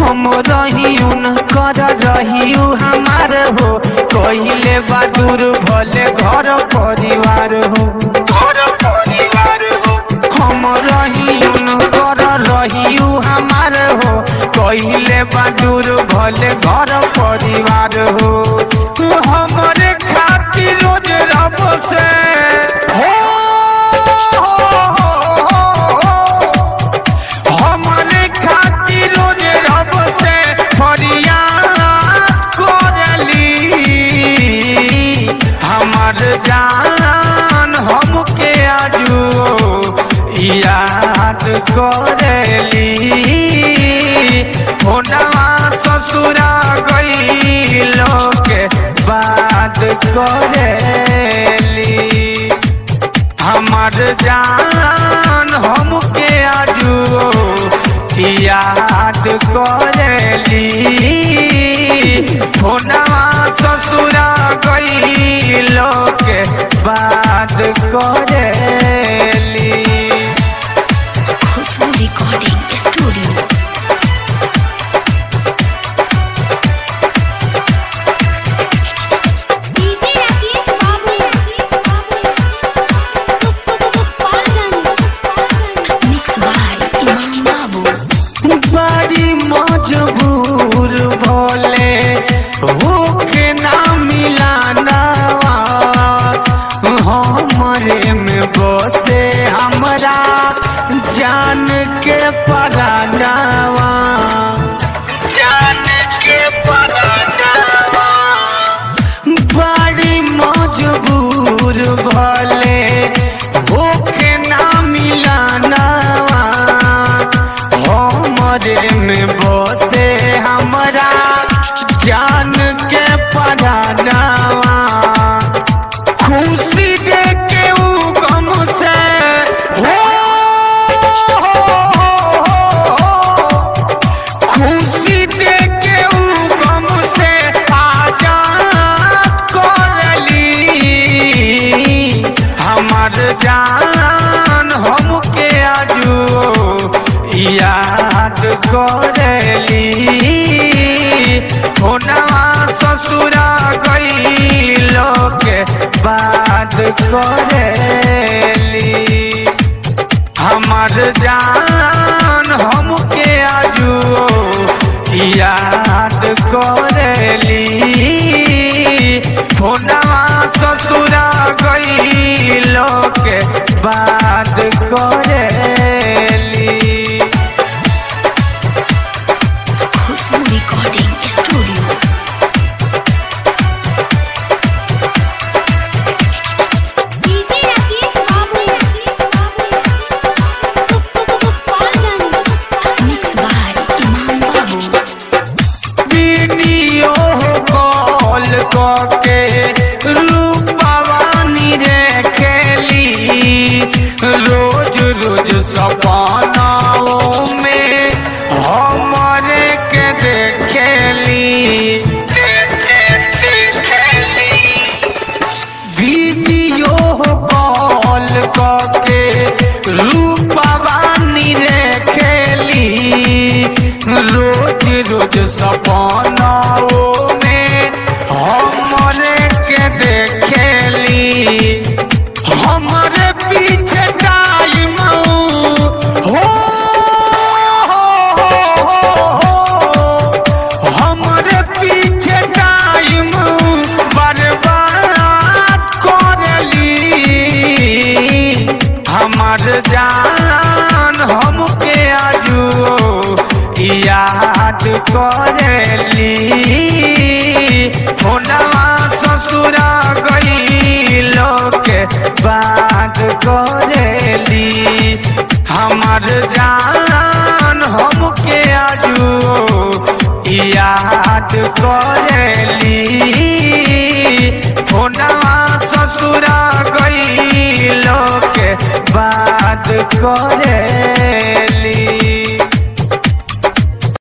हम रहियुन कर रहियु हमार हो कहिले बहादुर भले घर परिवार हो घर परिवार हो हम रहियुन कर रहियु हमार हो कहिले बहादुर भले घर परिवार हो हमरे खातिर रोज रब से हो, हो, हो, हो। हमरे खातिर रोज रब से फरियाद करली हमर जान हमके आजू याद करली होनवा ससुरा गईलो के बात करेली हमर जान हमके आजू याद करेली होनवा ससुरा गईलो के बात करेली Khushboo recording studio DJ Rakesh Babu Rakesh बाबू गोपालगंज मिक्स बाय इमाम बाबू बड़ी मजबूर भोले होके ना मिलाना हमरे में बसे हमरा जान के परानावा जान के परानावा बड़ी मजबूर भले होके ना मिलाना हमरे में बसे हमरा जान के परानावा खुशी दे के ऊ गम से हो, हो, हो, हो। खुशी दे के ऊ गम से आजाद करली हमर जान हमके आजू याद करली होनवा ससुरा गईलो के बात करेली हमर जान हमके आजू याद करेली फोनवा ससुरा गईलो के बात करेली Khushboo recording studio DJ Rakesh Babu Rakesh बाबू गोपालगंज मिक्स बाय इमाम बाबू वीडियो कॉल करके रूपवानी रे खेली रोज रोज सपनाओं में हमारे के देखेली वीडियो कॉल करके रूपवानी रे खेली रोज रोज सपनाओं में हमरे के देखेली हमरे पीछे टाइम हो, हो, हो, हो। हमरे पीछे टाइम बर्बाद करली हमर जान हमके आजू याद करली होनवा ससुरा गईलो के बात करेली हमर जान हमके आजू याद करेली होनवा ससुरा गईलो के बात करेली